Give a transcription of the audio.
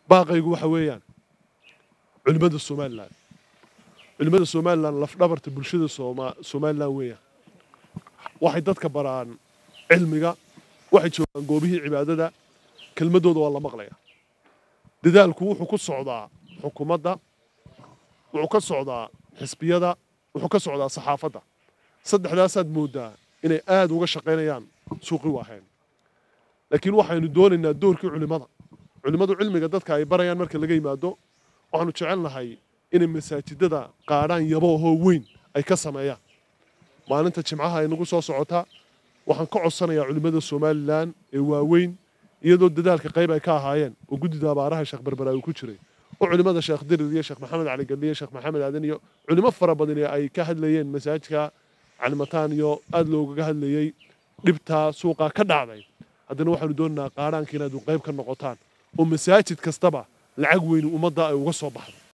baaqaygu waxa weeyaan culimmada somalilan culimmada somalilan lafdhabarta bulshada somalilan weeyaan waxay dadka baraan cilmiga waxay joogaan goobihii cibaadada kelmadooda waa la maqlaya dadaalku wuxuu ku socdaa xukuumadda wuxuu ka socdaa xisbiyada wuxuu ka socdaa saxaafadda saddexdaasaad mooddaa inay aad uga shaqaynayaan suuqi waaheen laakiin waxaynu doonaynaa doorkii culimmada culimmadu cilmiga dadka ay barayaan marka laga yimaado waxaanu jecelnahay inay masaajidada qaadhaan yaboahoo weyn ay ka sameeyaan maalinta jimcaha ay nagu soo socotaa waxaan ka codsanayaa culimmada somalilan ee waaweyn iyadoo dadaalka qayb ay ka ahaayeen oo guddida abaaraha sheekh berbera uu ku jiray oo culimmada sheekh dirir iyo sheekh maxamed cali gadhiye sheekh maxamed aadan iyo culimo fara badan ay ka hadlayeen masaajidka calimataan iyo aad loogaga hadlayey dhibtaa suuqaa ka dhacday haddana waxaanu doonaynaa qaadhaanka inaad qayb ka noqotaan oo masaajid kastaba lacag weyni ummadda ay uga soo baxdo